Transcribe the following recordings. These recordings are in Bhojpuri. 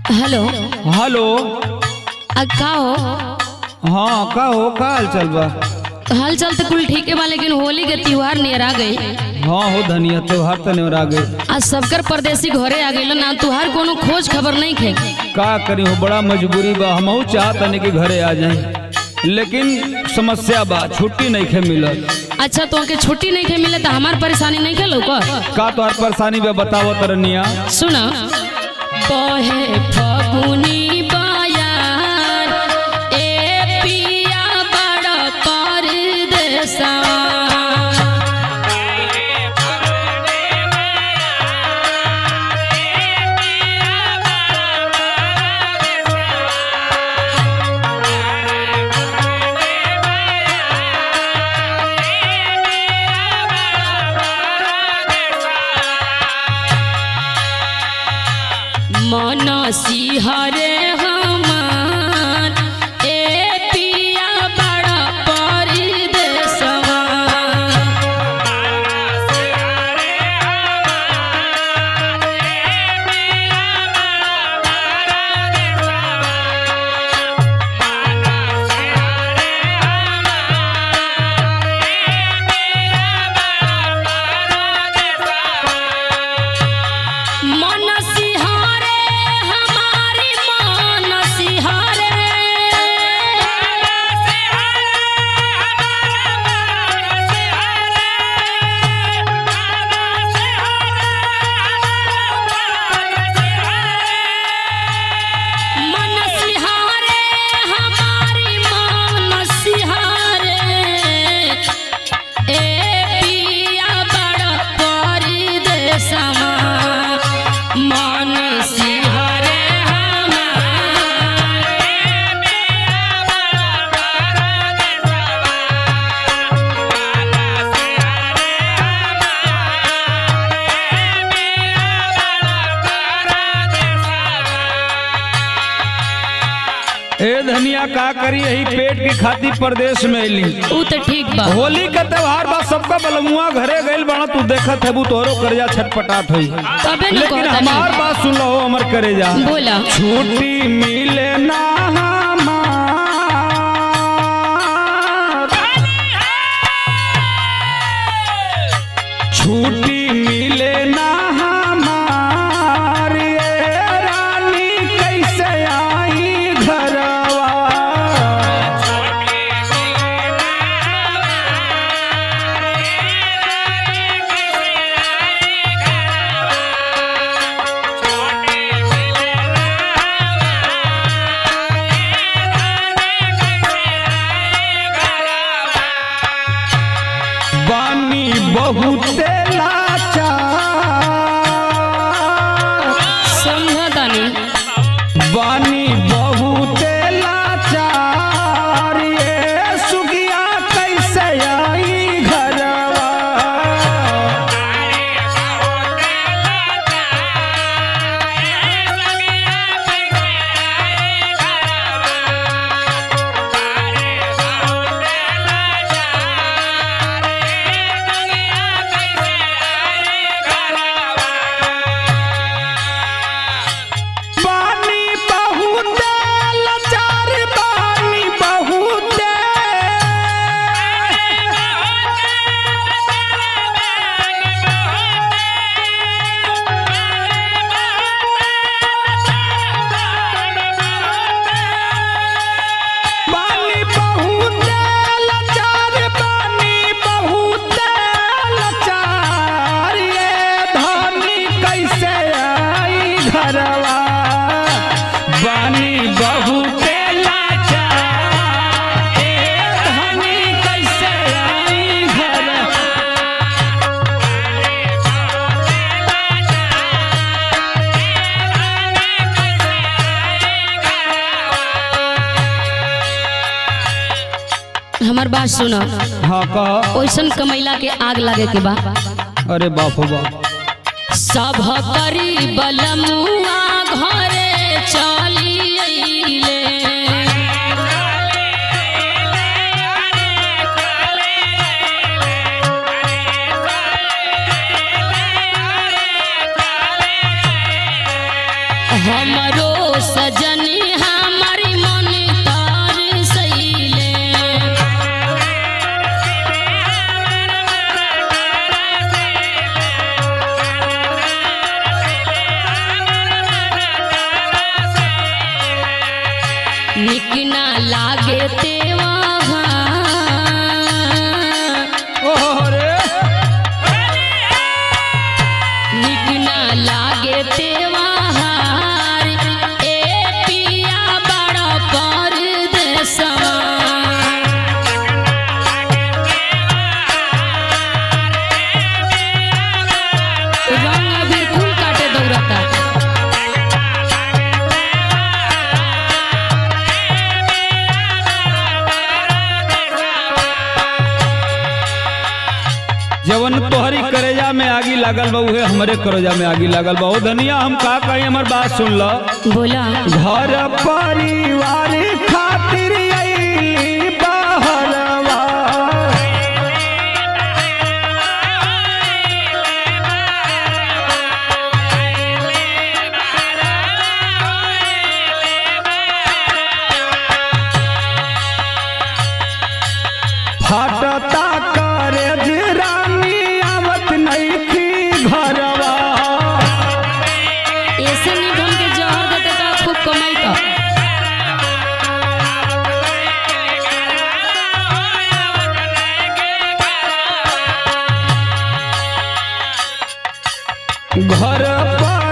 हेलो हेलो आ का हो हाँ का हो का हाल चल बा हाल चाल तो कुल ठीक है बा लेकिन होली के त्योहार नियर आ गई हाँ हो धनिया त्योहार तने और आ गए आज सबकर परदेसी घरे आ गई ना तुहार कोनो खोज खबर नहीं खे का करी हो बड़ा मजबूरी बा हमहू चाहतनी कि घरे आ जाए लेकिन समस्या बा छुट्टी नहीं खे मिलल अच्छा तो के छुट्टी नहीं खे मिले तो हमार परेशानी नहीं खे लौका का तोहर परेशानी बा बतावो तरनिया सुना बहे फगुनी बयार ए पिया बड़ परदेसा मन सिहरे हमार ए पिया बड़ परदेसवा मन सिहरे हमारी मन सिहरे मन सिहारे हमारी मन सिहारे ए पिया बड़ परदेसवा मन सिहारे हमारे ए धनिया का करी यही पेट की खातिर प्रदेश में अली ऊ तो ठीक बा होली का त्योहार बा सबका बलमुआ घरे गइल बड़ा तू देखत हेबू तोहरो करजा छटपटाट होई तबे न लेकिन कहता हमार नहीं बात सुन लो हमर करेजा बोला छुट्टी मिले ना हमार छुट्टी मिले ना हमार ये रानी कैसे आई घरवा बानी बहुते लाचार समझता नहीं बानी बहुते लाचार ये सुगिया कैसे आई घरवा बानी बहुते लाचार बानी बहुते बानी बहुते लाचार बानी बहुते लाचार ये धनी कैसे आई घरवा बानी बहुते लाचार ये धनी कैसे आई घरवा हमार बात सुनो हाँ कह ओइसन कमैला के आग लागे के बा अरे बाप हो बाप सब करी बलमुआ घरे चली अइले हमरो सजनी हमारी मन तार सैले निक ना लागे तेवा ओहो रे निक ना लागे तेवाहार ए पिया बड़ा परदेसवा रंग अबीर कुल काटे दौड़ता जवन तोहरी करेजा में आगी लागल बा उहे हमरे करेजा में आगी लागल बा ओ धनिया हम का कही हमर बात सुन ल बोला घर परिवार खातिर अइली बहरवा फाटता करे रानी आवत नइखी घरवा ऐसे निगम के जहर देते तो खूब कमाई तो घर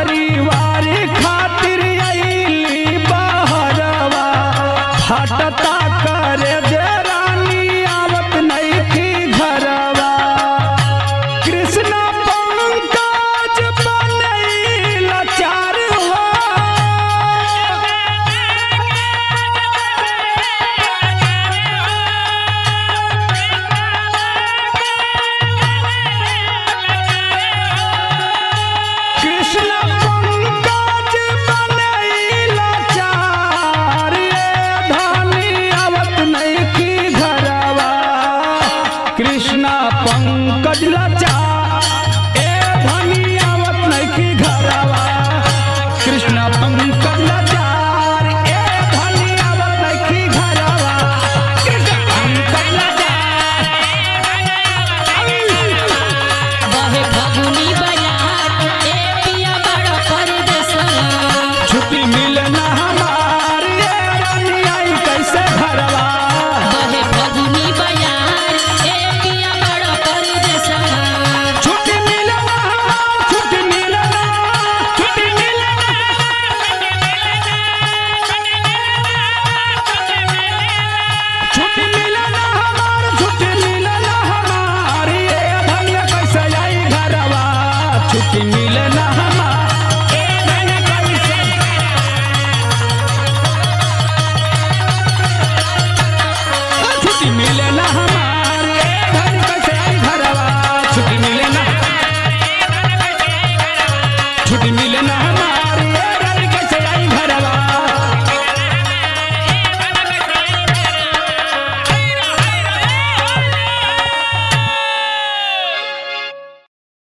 परिवार खातिर अइली बहरवा फाटता